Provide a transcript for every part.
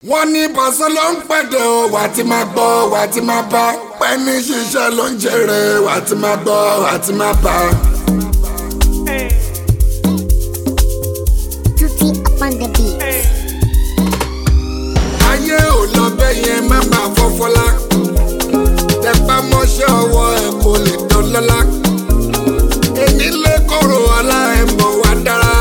wọ́n ní pàṣẹ ló ń pẹ̀dẹ̀ o wà tí máa gbọ́ wà tí máa bá pẹ́ẹ́nì ṣiṣẹ́ ló ń jèrè wà tí máa gbọ́ wà tí máa bá. Tutti up on the beat. ayé ò lọ bẹ́ẹ̀ yẹn má máa fọ́fọ́lá tẹpá mọ́ṣẹ́ ọwọ́ ẹ̀ kò lè dán lọ́lá èmi lè kóró ọlá ẹ̀ mọ̀ wá dára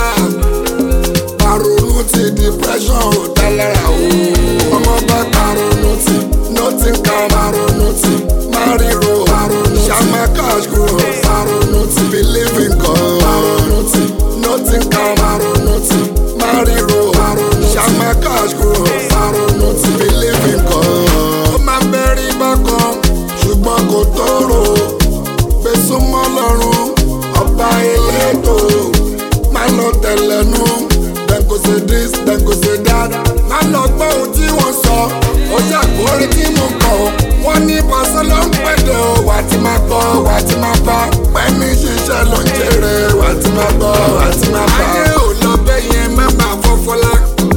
paronu ti depression ò dá lára o ọmọ bá paronu ti nothing can paronu ti mariro ṣàmà cash grow paronu ti believe in God paronu ti nothing can paronu ti mariro ṣàmà cash grow paronu ti believe in God. ó máa bẹ̀rẹ̀ bákan ṣùgbọ́n kò tóró gbèsùmọ́ lọ́rùn ọba elétò má lọ tẹ̀lẹ́nu dem go say this dem go say that má lọ gbọ́ ohun tí wọ́n sọ ó ṣàkórí tí mo kọ̀ wọ́n ní pàṣẹ ló ń pẹ̀dẹ̀ o wà á ti máa gbọ́ wà á ti máa bá pẹ́ẹ́nì ṣiṣẹ́ ló ń jèrè wà á ti máa gbọ́ wà á ti máa bá. ayé ò lọ bẹ́ẹ̀ yẹn má máa fọ́fọ́lá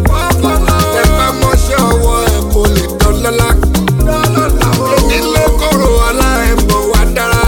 ẹ bá mọ́ṣẹ́ ọwọ́ ẹ kò lè dán lọ́lá èmi lè kóró ọlá ẹ̀ mọ̀ wá dára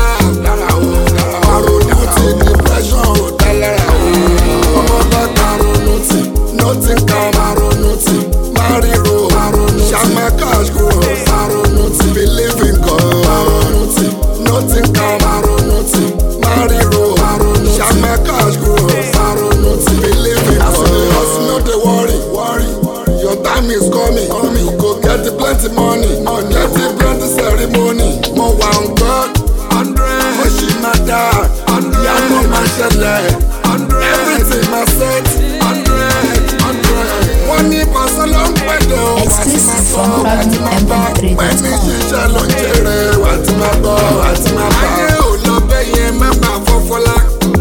àròyìn ti depression ò dá lára o ọmọ bá karonu ti nothing can maronu ti mariro ṣàmà cash grow maronu ti believe in God maronu ti nothing can maronu ti mariro ṣàmà cash grow maronu ti believe in God. hustle no dey worry worry your time is coming coming you go get plenty money money get plenty ceremony mo wà on God hundred mo ṣì máa dá ìyanu máa ṣẹlẹ̀ everything máa set hundred hundred. wọ́n ní pàṣẹ ló ń pẹ̀lẹ́ o wà á ti máa Exclusive gbọ́ from wà á ti máa bá ProgramMP3.com. pẹ̀lú ṣiṣẹ́ ló ń jèrè wà á ti máa gbọ́ wà á ti máa bá. ayé ò lọ bẹ́ẹ̀ yẹn má máa fọ́fọ́lá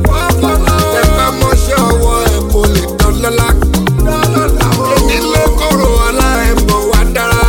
ẹ bá mọ́ṣẹ́ ọwọ́ ẹ kò lè dán lọ́lá èmi lè kóró ọlá ẹ mọ̀ wá dára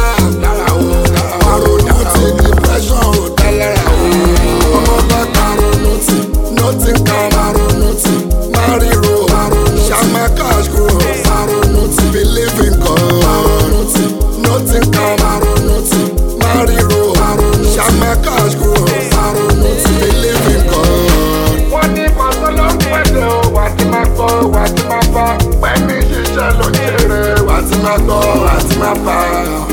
àròyìn ti depression ò dá lára o ọmọ bá karonu ti nothing can maronu ti mariro ṣàmà cash grow maronu ti believe in God maronu ti nothing can maronu ti mariro ṣàmà cash grow maronu ti believe in God. wọ́n ní pàṣẹ ló ń pẹ̀lẹ́ o wà á ti máa gbọ́ wà á ti máa bá pẹ̀lú ṣiṣẹ́ ló ń jèrè wà á ti máa gbọ́ wà á ti máa bá.